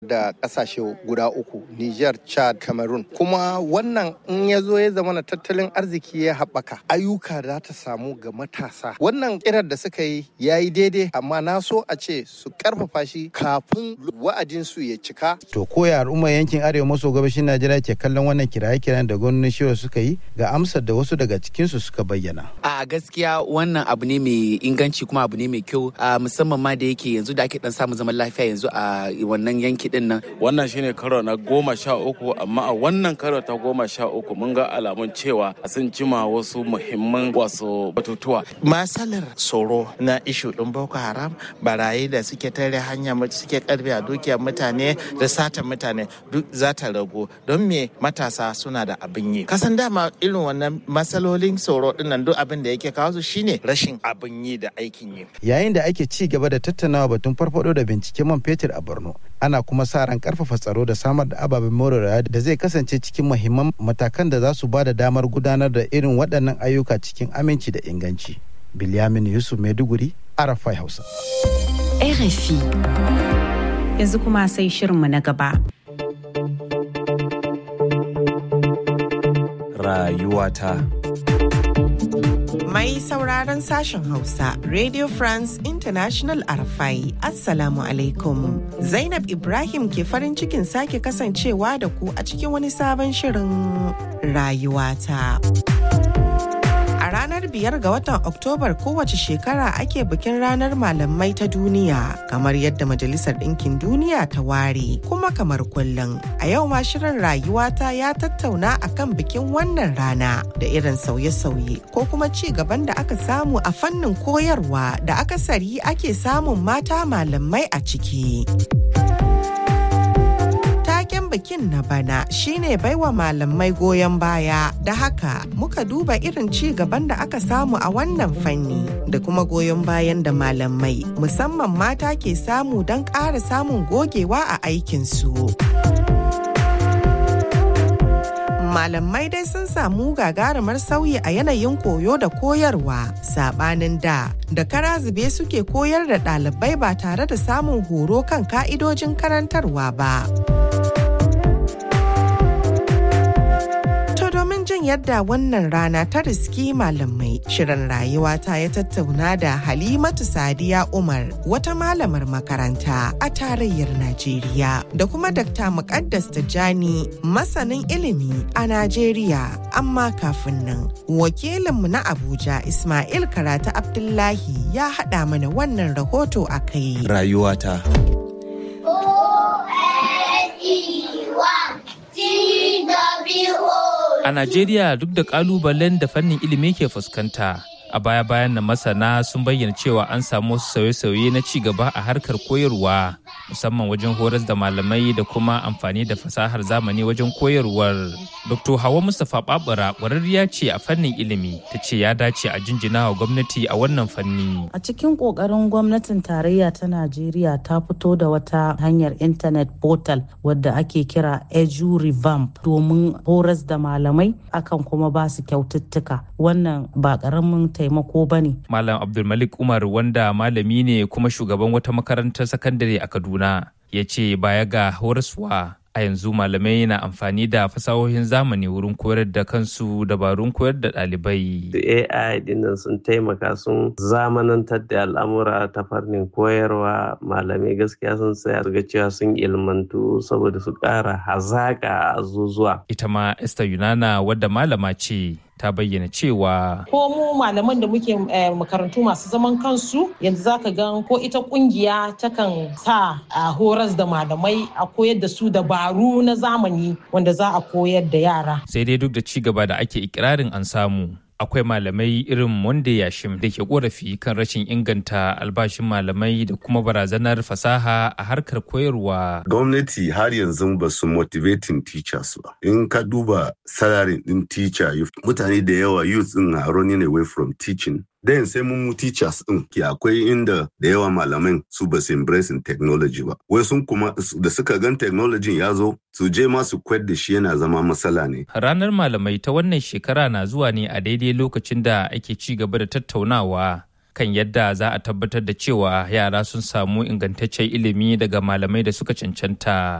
da kasashe guda uku Niger, Chad, Cameroon. Kuma wannan in ya zo ya zama na tattalin arziki ya haɓaka ayyuka za ta samu ga matasa. Wannan kirar da suka yi ya yi daidai amma na so a ce su karfafa shi kafin wa'adinsu ya cika. To koya al'ummar yankin arewa maso gabashin Najeriya ke kallon wannan kiraye-kiran da gwamnonin shiwa suka yi ga amsar da wasu daga cikinsu suka bayyana. A gaskiya wannan abu ne mai inganci kuma abu ne mai kyau musamman ma da yake yanzu da ake dan samun zaman lafiya yanzu a wannan yanki din nan. Wannan shine karo na goma sha uku amma a wannan karo ta goma sha uku mun ga alamun cewa sun cima wasu muhimman wasu batutuwa. Masalar tsoro na ishu ɗin Boko Haram barayi da suke tare hanya suke karbe a dukiyar mutane da satan mutane duk za ta ragu don me matasa suna da abin yi. Kasan dama irin wannan matsalolin tsoro dinnan duk abin da yake kawo su shine rashin abin yi da aikin yi. Yayin da ake ci gaba da tattaunawa batun farfado da binciken man fetur a Borno, ana kuma sa ran karfafa tsaro da samar da ababen more rayuwa da zai kasance cikin muhimman matakan da za su ba da damar gudanar da irin waɗannan ayyuka cikin aminci da inganci. Bilyamin Yusuf Maiduguri, Arafai Hausa. RFI. Yanzu kuma sai shirinmu na gaba. Rayuwata. Mai sauraron sashen Hausa, Radio France International Arafai, Assalamu alaikum. Zainab Ibrahim ke farin cikin sake kasancewa da ku a cikin wani sabon shirin rayuwata. A ranar biyar ga watan Oktobar kowace shekara ake bikin ranar malamai ta duniya kamar yadda Majalisar Ɗinkin Duniya ta ware kuma kamar kullum. A yau ma shirin rayuwata ya tattauna akan bikin wannan rana da irin sauye-sauye ko kuma ci gaban da aka samu a fannin koyarwa da akasari ake samun mata malamai a ciki. taken bikin na bana shine baiwa malamai goyon baya da haka muka duba irin ci gaban da aka samu a wannan fanni da kuma goyon bayan da malamai musamman mata ke samu don ƙara samun gogewa a aikinsu. malamai dai sun samu gagarumar sauyi a yanayin koyo da koyarwa sabanin da da kara zube suke koyar da ɗalibai ba tare da samun horo kan ka'idojin karantarwa ba. domin jin yadda wannan rana ta riski malamai shirin rayuwa ta ya tattauna da halimatu sadiya umar wata malamar makaranta a tarayyar najeriya da kuma dakta muqaddas tijjani masanin ilimi a najeriya amma kafin nan wakilinmu na abuja ismail karata abdullahi ya haɗa mana wannan rahoto a kai Rayuwata. A Najeriya duk da kalubalen da fannin ilimi ke fuskanta, a baya-bayan na masana sun bayyana cewa an samu wasu sauye-sauye na ci gaba a harkar koyarwa, musamman wajen horas da malamai da kuma amfani da fasahar zamani wajen koyarwar. Dr. Hawa Mustapha Babura ƙwararriya ce a fannin ilimi, ta ce ya dace a jinjina wa gwamnati a wannan fanni. A cikin ƙoƙarin gwamnatin tarayya ta Najeriya ta fito da wata hanyar intanet portal wadda ake kira Edu Revamp domin horas da malamai akan kuma ba su kyaututtuka. Wannan ba ƙaramin taimako ba ne. Malam Abdulmalik Umar wanda malami ne kuma shugaban wata makarantar sakandare a Kaduna ya ce baya ga horaswa a yanzu malamai na amfani da fasahohin zamani wurin koyar da kansu dabarun koyar da ɗalibai. AI dinnan sun taimaka sun zamanantar da al'amura ta fannin koyarwa malamai gaskiya sun tsaya ga cewa sun ilmantu saboda su ƙara hazaƙa a zuzuwa. Ita ma Esther Yunana wadda malama ce ta bayyana cewa ko mu malaman da muke makarantu masu zaman kansu yanzu zaka ga ko ita kungiya takan sa a horas da malamai a koyar da su dabaru na zamani wanda za a koyar da yara sai dai duk da ci gaba da ake ikirarin an samu akwai malamai irin wanda yashim da ke korafi kan rashin inganta albashin malamai da kuma barazanar fasaha a harkar koyarwa. Gwamnati har yanzu ba su motivating teachers ba. In ka duba salary din teacher mutane da yawa youth din na running away from teaching Then sai mun teachers din ke akwai inda da yawa malaman su ba su embracing technology ba. Wai sun kuma da suka gan technology ya zo su je ma su kwad da shi yana zama matsala ne. Ranar malamai ta wannan shekara na zuwa ne a daidai lokacin da ake ci gaba da tattaunawa kan yadda za a tabbatar da cewa yara sun samu ingantaccen ilimi daga malamai da suka cancanta